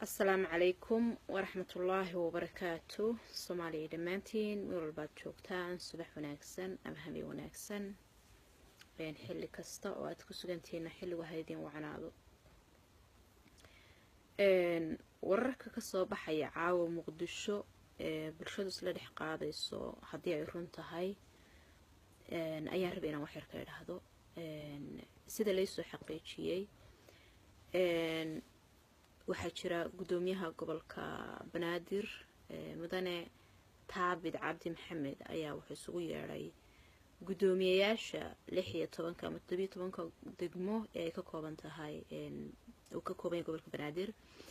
asalaamu calaykum waraxmatullaahi wabarakaatu soomaaliya dhammaantiin meel walbaad joogtaan subax wanaagsan ama habeen wanaagsan xilli kasta oo aad ku sugantihiina xilligu haydin wacnaado wararka kasoo baxaya caawa muqdisho ee bulshadu isla dhex qaadayso haddii ay run tahay ayaan raba inaan waxyar ka idhaahdo sida laysoo xaqiijiyey waxaa jira guddoomiyaha gobolka banaadir mudane taabid cabdi maxamed ayaa wuxuu isugu yeedhay guddoomiyayaasha lix iyo tobanka ama todobiyo tobanka degmo ee ay ka kooban tahay uu ka kooban yahay gobolka banaadir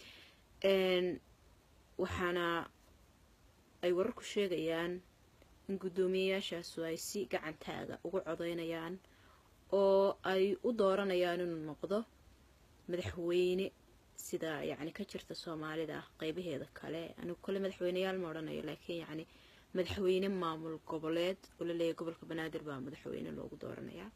waxaana ay wararku sheegayaan in guddoomiyayaashaasu ay si gacantaaga ugu codeynayaan oo ay u dooranayaan inuu noqdo madaxweyne sida yacni ka jirta soomaalida qeybaheeda kale anigu kole madaxweyneyaal ma odhanayo laakiin yacni madaxweyne maamul goboleed oo la leeyahay gobolka banaadir baa madaxweyne loogu dooranayaa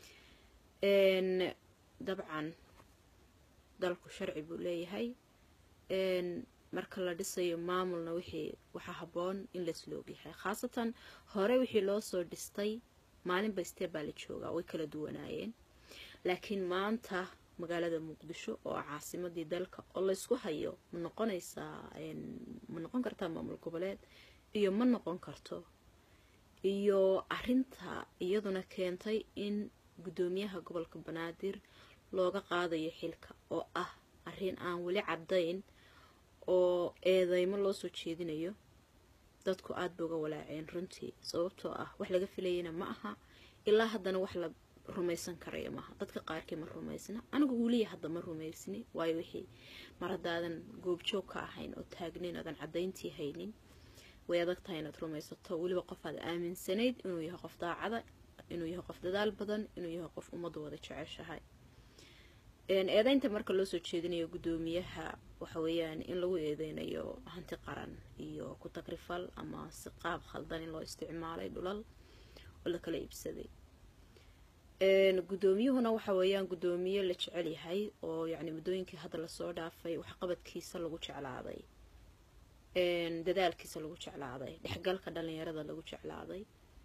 dabcan dalku sharci buu leeyahay marka la dhisayo maamulna wixii waxaa habboon in laisla ogyahay khaasatan hore wixii loo soo dhistay maalinba steb baa la joogaa way kala duwanaayeen laakiin maanta magaalada muqdisho oo ah caasimadii dalka oo laysku hayo ma noqonaysaa ma noqon kartaa maamul goboleed iyo ma noqon karto iyo arinta iyaduna keentay in guddoomiyaha gobolka banaadir looga qaadayo xilka oo ah arrin aan weli caddayn oo eedeymo loo soo jeedinayo dadku aada ba uga walaaceen runtii sababtoo ah wax laga filayana ma aha ilaa haddana wax la rumaysan karaya maaha dadka qaarkii ma rumaysna anigu weliya hadda ma rumaysni waayo wixii mar haddaadan goobjoog ka ahayn oo taagnayn oodan caddayntii haynin way adag tahay inaad rumaysato weliba qof aad aaminsanayd inuu yahay qof daacada inuu yahay qof dadaal badan inuu yahay qof ummaddu wada jeceshahay eedeynta marka loo soo jeedinayo guddoomiyaha waxa weeyaan in lagu eedeynayo hanti qaran iyo ku tagrifal ama si qaab khaldan in loo isticmaalay dhulal oo la kala iibsaday guddoomiyuhuna waxa weeyaan guddoomiye la jecel yahay oo yacni muddooyinkii hadda lasoo dhaafay waxqabadkiisa lagu jeclaaday dadaalkiisa lagu jeclaaday dhexgalka dhalinyarada lagu jeclaaday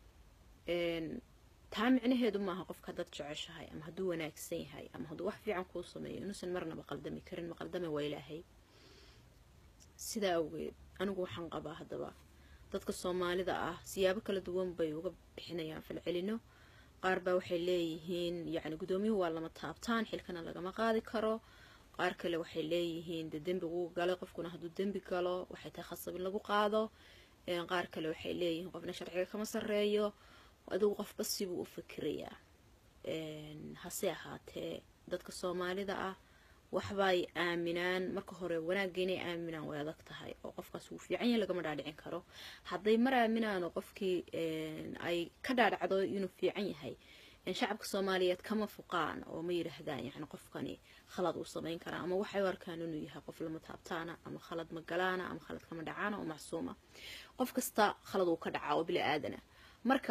taa micnaheedu maaha qofka dad jeceshahay ama hadduu wanaagsan yahay ama hadduu wax fiican kuu sameeyo inuusan marnaba qaldami karin maqaldame waa ilaahay sidaa awgeed anigu waxaan qabaa haddaba dadka soomaalida ah siyaabo kala duwan bay uga bixinayaan falcelino qaar baa waxay leeyihiin yacni guddoomiyuhu waa lama taabtaan xilkana lagama qaadi karo qaar kale waxay leeyihiin dee dembi wuu galay qofkuna hadduu dembi galo waxay tahay khasab in lagu qaado qaar kale waxay leeyihiin qofna sharciga kama sarreeyo adigu qofba sibuu u fikirayaa hase ahaatee dadka soomaalida ah waxbaay aaminaan marka hore wanaagga inay aaminaan way adag tahay oo qofkaas wuu fiican yahay lagama dhaadhicin karo hadday mar aaminaan oo qofkii ay ka dhaadhacdo inuu fiican yahay shacabka soomaaliyeed kama fuqaan oo ma yidhaahdaan yani qofkani khalad uu samayn karaa ama waxay u arkaan inuu yahay qof lama taabtaana ama khalad magalaana ama khalad kama dhacaana oo macsuuma qof kasta khalad uu ka dhacaa oo bili aadana marka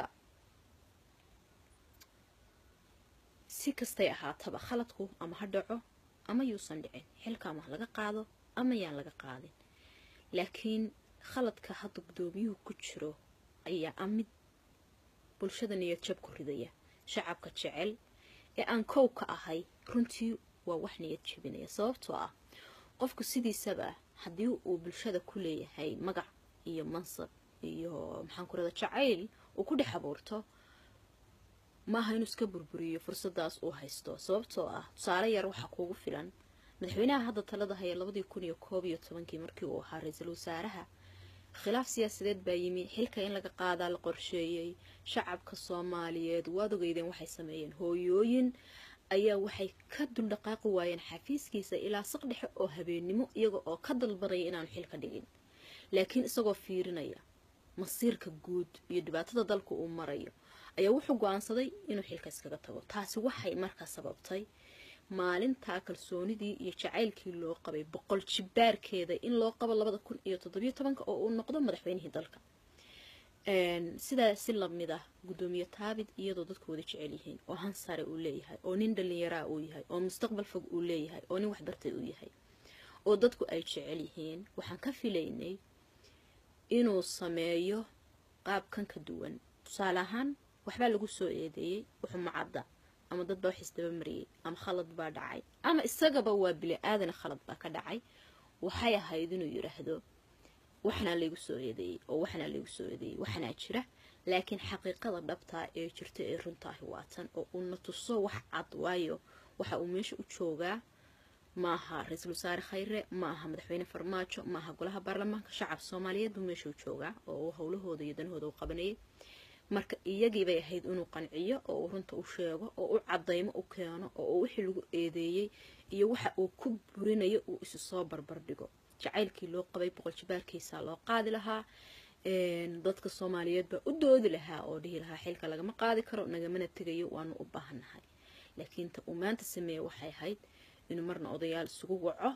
si kastay ahaataba khaladku ama ha dhaco ama yuusan dhicin xilka ama laga qaado ama yaan laga qaadin laakiin khaladka hadda guddoomiyuhu ku jiro ayaa a mid bulshada niyad jab ku ridaya shacabka jecel ee aan kow ka ahay runtii waa wax niyad jabinaya sababtoo ah qofku sidiisaba haddii uu bulshada ku leeyahay magac iyo mansab iyo maxaan ku rada jacayl uu ku dhex abuurto maaha inuu iska burburiyo fursadaas uu haysto sababtoo ah tusaale yar waxaa kuugu filan madaxweynaha hadda talada haya labadii kun iyo koob iyo tobankii markii uu ahaa ra-iisul wasaaraha khilaaf siyaasadeed baa yimi xilka in laga qaadaa la qorsheeyey shacabka soomaaliyeed waad ogeydeen waxay sameeyeen hooyooyin ayaa waxay ka duldhaqaaqi waayeen xafiiskiisa ilaa saq dhexe oo habeennimo iyaga oo ka dalbanaya inaanu xilka dhigin laakiin isagoo fiirinaya masiirka guud iyo dhibaatada dalka uu marayo ayaa wuxuu go-aansaday inuu xilka iskaga tago taasi waxay markaa sababtay maalintaa kalsoonidii iyo jacaylkii loo qabay boqol jibaarkeeda in loo qabo labada kun iyo toddobiyo tobanka oo uu noqdo madaxweynihii dalka sidaa si lamid ah guddoomiye taabid iyadoo dadku wada jecel yihiin oo hansare uu leeyahay oo nin dhalinyaraa uu yahay oo mustaqbal fog uu leeyahay oo nin waxbartay uu yahay oo dadku ay jecel yihiin waxaan ka filaynay inuu sameeyo qaabkan ka duwan tusaale ahaan waxbaa lagu soo eedeeyey wuxuu macadda ama dad baa wax isdaba mariyey ama khalad baa dhacay ama isagaba waa bili aadana khalad baa ka dhacay waxay ahayd inuu yidhaahdo waxnaa laygu soo eedeeyey oo waxnaa laygu soo eedeeyey waxnaa jira laakiin xaqiiqada dhabtaa ee jirta ee runtaahi waatan oo uuna tuso wax cad waayo waxa uu meesha u joogaa maaha ra-iisul wasaare khayre ma aha madaxweyne farmaajo ma aha golaha baarlamaanka shacab soomaaliyeed buu meesha u joogaa oo uu howlahooda iyo danahooda u qabanayay marka iyagiibay ahayd inuu qanciyo oo uu runta u sheego oo u cadaymo u keeno oo uu wixii lagu eedeeyey iyo waxa uu ku burinayo uu isu soo barbardhigo jacaylkii loo qabay boqol jibaalkiisaa loo qaadi lahaa dadka soomaaliyeed baa u doodi lahaa oo dhihi lahaa xilka lagama qaadi karo nagamana tegayo waanu u baahannahay laakiin ta uu maanta sameeye waxay ahayd inuu marna odayaal isugu waco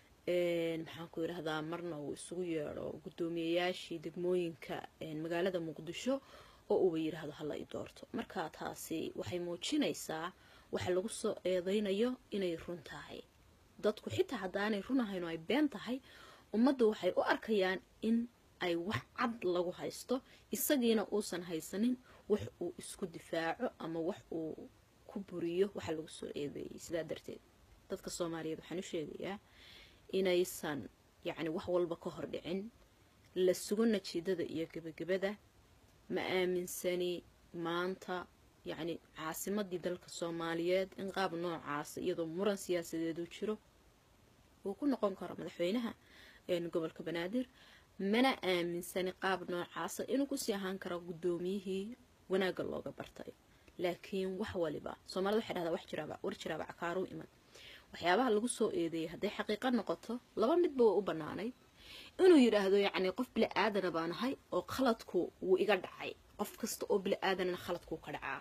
maxaan ku yidhahdaa marna uu isugu yeedho guddoomiyayaashii degmooyinka magaalada muqdisho oo uuba yidhaahdo hala i doorto marka taasi waxay muujinaysaa waxa lagu soo eedeynayo inay run tahay dadku xitaa haddaanay run ahayn oo ay been tahay ummaddu waxay u arkayaan in ay wax cad lagu haysto isagiina uusan haysanin wax uu isku difaaco ama wax uu ku buriyo waxa lagu soo eedeeyey sidaa darteed dadka soomaaliyeed waxaan u sheegayaa inaysan yacni wax walba ka hor dhicin la sugo najiidada iyo gebagabada ma aaminsani maanta yacni caasimadii dalka soomaaliyeed in qaab noocaasa iyadoo muran siyaasadeed uu jiro uu ku noqon karo madaxweynaha gobolka banaadir mana aaminsani qaab noocaasa inuu kusii ahaan karo guddoomiyihii wanaagga looga bartay laakiin wax waliba soomaalida waxay dhahdaa wax jiraaba war jiraaba cakaaruu iman waxyaabaha lagu soo eedeeyay hadday xaqiiqo noqoto laba midba way u bannaanayd inuu yidhaahdo yacni qof bili aadana baan ahay oo khaladku wuu iga dhacay qof kasta oo bili aadanana khaladkuu ka dhacaa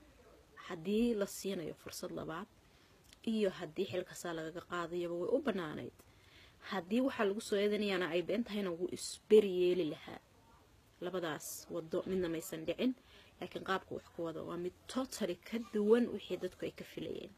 haddii la siinayo fursad labaad iyo haddii xilkasaa lagaga qaadayaba way u bannaanayd haddii waxaa lagu soo eedanayaana ay been tahayna wuu isberi yeeli lahaa labadaas wado midna maysan dhicin laakiin qaabka wax ku wada waa mid totally ka duwan wixii dadku ay ka filayeen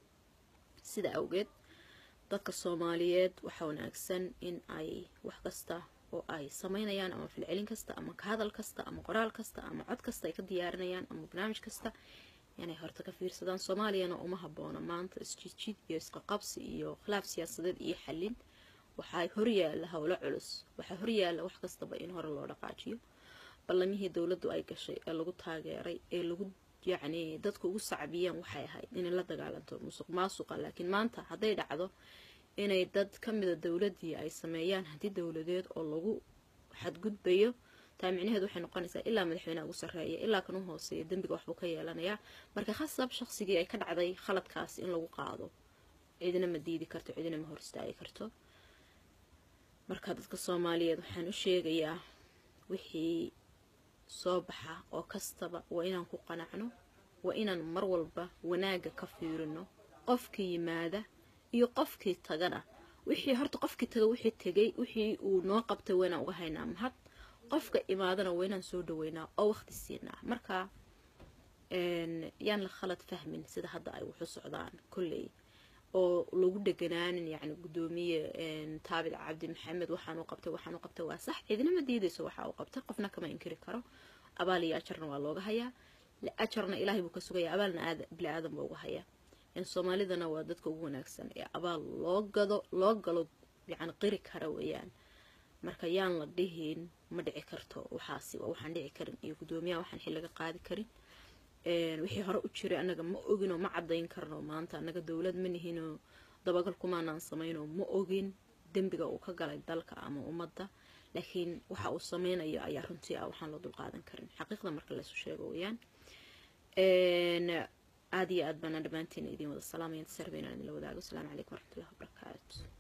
sida awgeed dadka soomaaliyeed waxaa wanaagsan in ay wax kasta oo ay samaynayaan ama filcelin kasta ama kahadal kasta ama qoraal kasta ama cod kasta ay ka diyaarinayaan ama barnaamij kasta inay horta ka fiirsadaan soomaaliyana uma haboono maanta isjiidjiid iyo isqaqabsi iyo khilaaf siyaasadeed iyo xallin waxaa horyaala howlo culus waxaa horyaala wax kastaba in hore loo dhaqaajiyo ballamihii dowladdu ay gashay ee lagu taageeray ee lagu yacni dadku ugu sacbiyeen waxay ahayd inay la dagaalanto musuq maasuqa laakiin maanta hadday dhacdo inay dad ka mida dowladdii ay sameeyaan haddii dowladeed oo lagu xadgudbayo taa micnaheed waxay noqonaysaa ilaa madaxweyneha ugu sarreeya ilaa kan u hooseeya dembiga waxbuu ka yeelanayaa marka khasab shaqsigii ay ka dhacday khaladkaas in lagu qaado cidina ma diidi karto cidina ma hor istaagi karto marka dadka soomaaliyeed waxaan u sheegayaa wixii soo baxa oo kastaba waa inaan ku qanacno waa inaan mar walba wanaagga ka fiirino qofkii yimaada iyo qofkii tagana wixii horta qofkii taga wixii tegay wixii uu noo qabtay waa inaan uga haynaa mahad qofka imaadana waa inaan soo dhaweynaa oo waqti siinaa marka yaan la khalad fahmin sida hadda ay waxu socdaan kolley oo lagu dheganaanin yacni guddoomiye taabit cabdi maxamed waxaan u qabtay waxaan u qabtay waa sax cidina ma diidayso waxa uu qabtay qofna kama inkiri karo abaal iyo ajarna waa looga hayaa ajarna ilaahay buu ka sugaya abaalna aada bili aadan baa uga hayaa soomaalidana waa dadka ugu wanaagsan ee abaal loo gado loo galo yacni qiri kara weeyaan marka yaan la dhihin ma dhici karto waxaasi waa waxaan dhici karin iyo guddoomiyaha waxaan xil laga qaadi karin wixii hore u jiray annaga ma oginoo ma cadayn karno maanta annaga dowlad ma nihinoo dabagal kumaanaan samayno ma ogin dembiga uu ka galay dalka ama ummadda laakiin waxa uu sameynayo ayaa runtii ah waxaan loo dulqaadan karin xaqiiqda marka laysu sheego weeyaan aada iyo aad baana dhammaantiin idiin wada salaamaya inta sarbeynaan idinla wadaago asalaamu calaykum waraxmatullahi wabarakaatu